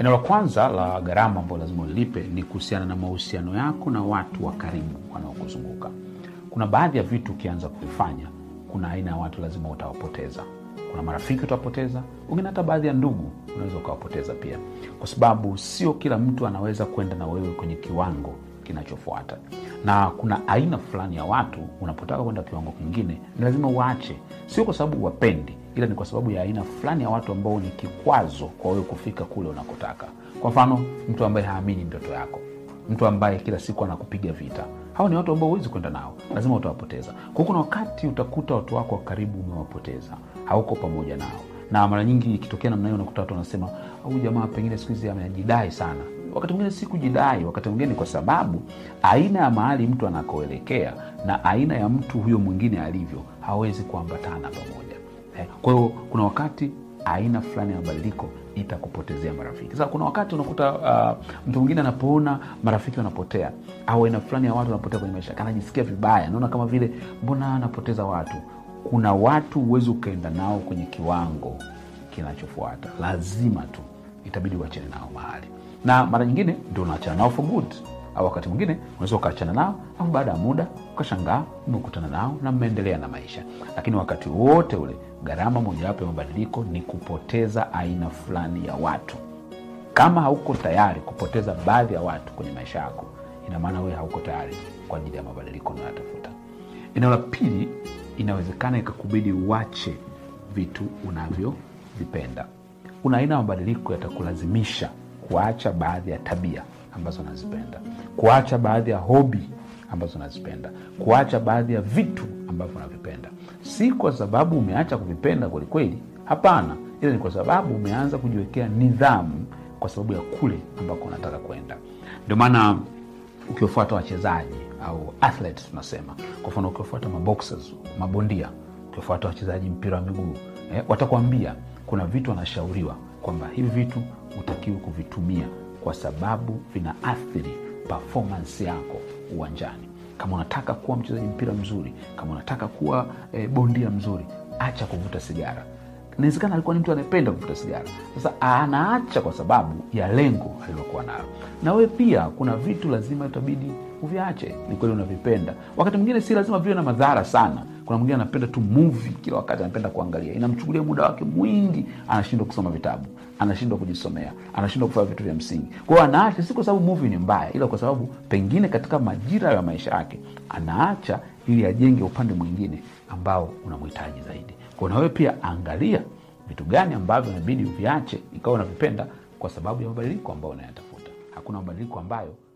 Eneo la kwanza la gharama ambayo lazima ulilipe ni kuhusiana na mahusiano yako na watu wa karibu wanaokuzunguka. Kuna baadhi ya vitu ukianza kuvifanya, kuna aina ya watu lazima utawapoteza. Kuna marafiki utawapoteza, wengine hata baadhi ya ndugu unaweza ukawapoteza pia, kwa sababu sio kila mtu anaweza kwenda na wewe kwenye kiwango kinachofuata, na kuna aina fulani ya watu unapotaka kwenda kiwango kingine ni lazima uache, sio kwa sababu wapendi ila ni kwa sababu ya aina fulani ya watu ambao ni kikwazo kwa wewe kufika kule unakotaka. Kwa mfano, mtu ambaye haamini ndoto yako, mtu ambaye kila siku anakupiga vita. Hawa ni watu ambao huwezi kwenda nao, lazima utawapoteza. Kwa hiyo kuna wakati utakuta watu wako wa karibu umewapoteza, hauko pamoja nao, na mara nyingi ikitokea namna hiyo unakuta watu wanasema huyu jamaa pengine siku hizi amejidai sana. Wakati mwingine si kujidai, wakati mwingine ni kwa sababu aina ya mahali mtu anakoelekea na aina ya mtu huyo mwingine alivyo hawezi kuambatana pamoja. Kwa hiyo kuna wakati aina fulani ya mabadiliko itakupotezea marafiki. Sasa kuna wakati unakuta uh, mtu mwingine anapoona marafiki wanapotea au aina fulani ya watu wanapotea kwenye maisha yake, anajisikia vibaya, naona kama vile mbona anapoteza watu. Kuna watu huwezi ukaenda nao kwenye kiwango kinachofuata, lazima tu itabidi uachane nao mahali, na mara nyingine ndio unaachana nao for good au wakati mwingine unaweza ukaachana nao, alafu baada ya muda ukashangaa umekutana nao na mmeendelea na maisha. Lakini wakati wote ule, gharama mojawapo ya mabadiliko ni kupoteza aina fulani ya watu. Kama hauko tayari kupoteza baadhi ya watu kwenye maisha yako, ina maana wewe hauko tayari kwa ajili ya mabadiliko unayotafuta. Eneo la pili, inawezekana ikakubidi uache vitu unavyovipenda. Kuna aina ya mabadiliko yatakulazimisha kuacha baadhi ya tabia ambazo unazipenda, kuacha baadhi ya hobi ambazo unazipenda, kuacha baadhi ya vitu ambavyo unavipenda. Si kwa sababu umeacha kuvipenda kwelikweli, hapana, ila ni kwa sababu umeanza kujiwekea nidhamu kwa sababu ya kule ambako unataka kwenda. Ndio maana ukiwafuata wachezaji au athletes tunasema, kwa mfano ukiwafuata maboxers, mabondia, ukiwafuata wachezaji mpira wa miguu eh, watakwambia kuna vitu wanashauriwa kwamba hivi vitu hutakiwi kuvitumia kwa sababu vinaathiri performance yako uwanjani. Kama unataka kuwa mchezaji mpira mzuri, kama unataka kuwa e, bondia mzuri, acha kuvuta sigara. Inawezekana alikuwa ni mtu anayependa kuvuta sigara, sasa anaacha kwa sababu ya lengo alilokuwa nalo. Na wewe pia kuna vitu lazima itabidi uviache. Ni kweli unavipenda, wakati mwingine si lazima viwe na madhara sana. Kuna mwingine anapenda tu movie kila wakati, anapenda kuangalia, inamchukulia muda wake mwingi, anashindwa kusoma vitabu, anashindwa kujisomea, anashindwa kufanya vitu vya msingi. Kwa hiyo anaacha, si kwa sababu movie ni mbaya, ila kwa sababu pengine katika majira ya maisha yake anaacha ili ajenge upande mwingine ambao unamhitaji zaidi. Kwa na wewe pia angalia vitu gani ambavyo inabidi uviache ikawa unavipenda kwa sababu ya mabadiliko ambayo unayatafuta. Hakuna mabadiliko ambayo